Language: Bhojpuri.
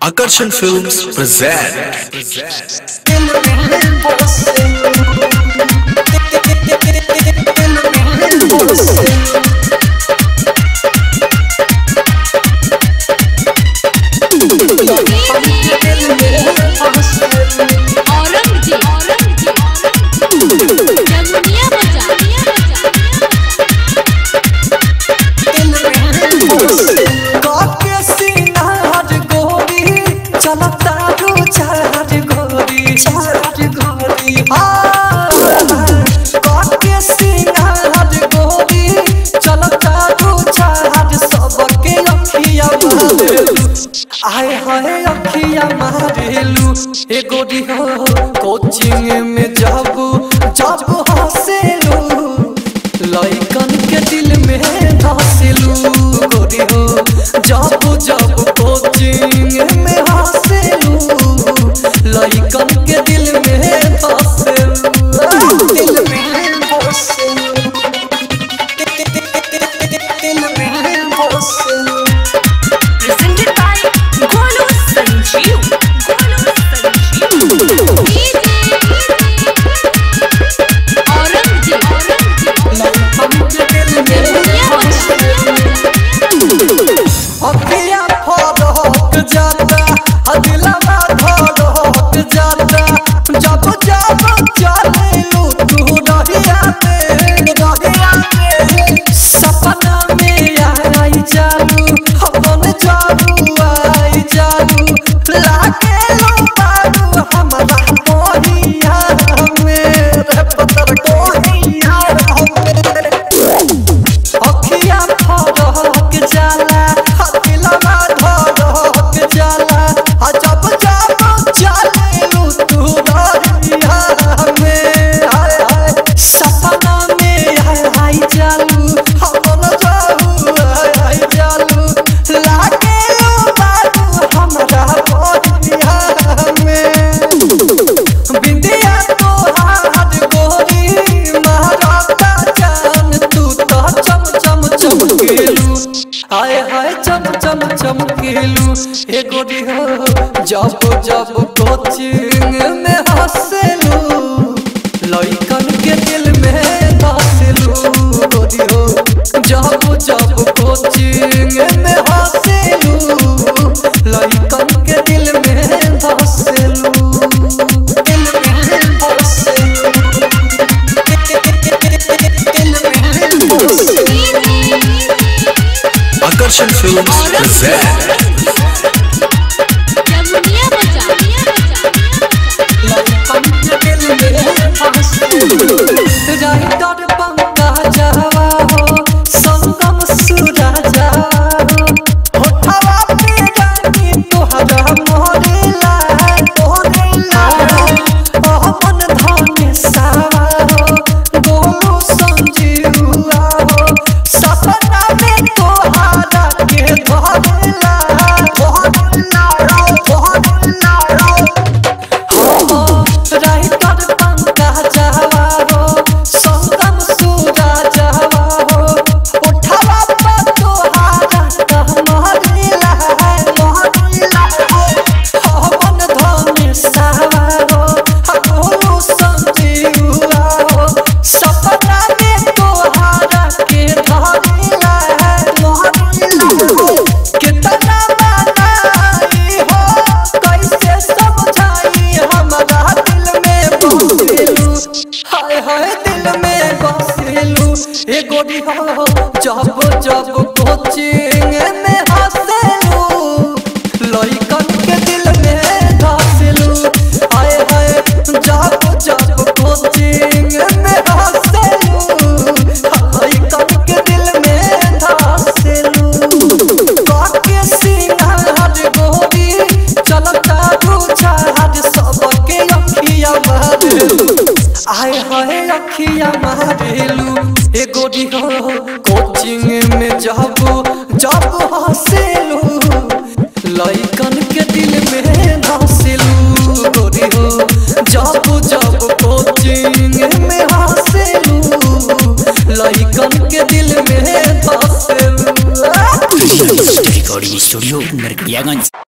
Akarsan Films present औरंगजेब जमुनिया बजा काके सिनार गोरी चलता रो चार गोरी चार गोरी काके सिनार गोरी चलता रो चार सबके अखिया मारेलू आय हाय अखिया मारेलू ए गोरी हो कोचिंग में जाबू जाबू हंसेलू लइकन के दिल में धसेलू गोरी हो जब जब कोचिंग में हंसेलू लइकन के दिल में धसेलू दिल में धसेलू दिल में धसेलू presented by Golu Sanjeev. Golu Sanjeev. Aurangzeb जमुनिया अखिया फरक जाता अदिलवा धरक जाता जब जब चलेलू तू रहिया में रहिया में सपना में आई जालू अपन जालू आई जालू लागे लो बारू हमारा मोहिया में रे पतर कोहिया में अखिया फरक जाला दिलवा धरक जाला आ जब जब चलेलू तू रहिया में हाय हाय सपना में हाय हाय जालू हमन जाऊ हाय हाय जालू लागे लो बारू हमरा मोहिया में बिंदिया तो हाथ गोरी महाराता जान तू तो चम चम चमकेलू हाय हाय चम चम चमकेलू हे गोरी हो जब जब कोचिंग में हंसेलू लइकन के दिल में धसेलू गोरी हो जब जब कोचिंग में हंसेलू लइकन के दिल में धसेलू दिल में धसेलू दिल में धसेलू Akarsan Films present जमुनिया बजा राइटर पंका जावा हो संगम सुरा जावा हो होठवा पे रानी तोहरा मोरेला मोरेला ओह मन धने सावा हो गोलू संजीवा हो सपना में तोहरा के धरेला धरेला धरेला राइटर पंका जावा हो संगम सूरा जावा हो उठावा पर तोहारा कह मोहरिला है मोहरिला है मन धने सावा हो हकोलू संजीवा हो सपना में तोहारा के धरिला है मोहरिला कितना मनाई हो कैसे समझाई हमरा दिल में बसेलू हाय हाय दिल में बसेलू ए गोरी हो जब जब कोचिंग में हंसेलू लइकन के दिल में धसेलू हाय हाय जब जब कोचिंग में हंसेलू लइकन के दिल में धसेलू काके सिंगार गोरी चलता दू चार सबके अखिया मारेलू आय हाय अखिया मारेलू ए गोरी हो कोचिंग में जाबू जब हंसेलू लइकन के दिल में धसेलू गोरी हो जब जब कोचिंग में हंसेलू लइकन के दिल में धसेलू रिकॉर्डिंग स्टूडियो नरकटियागंज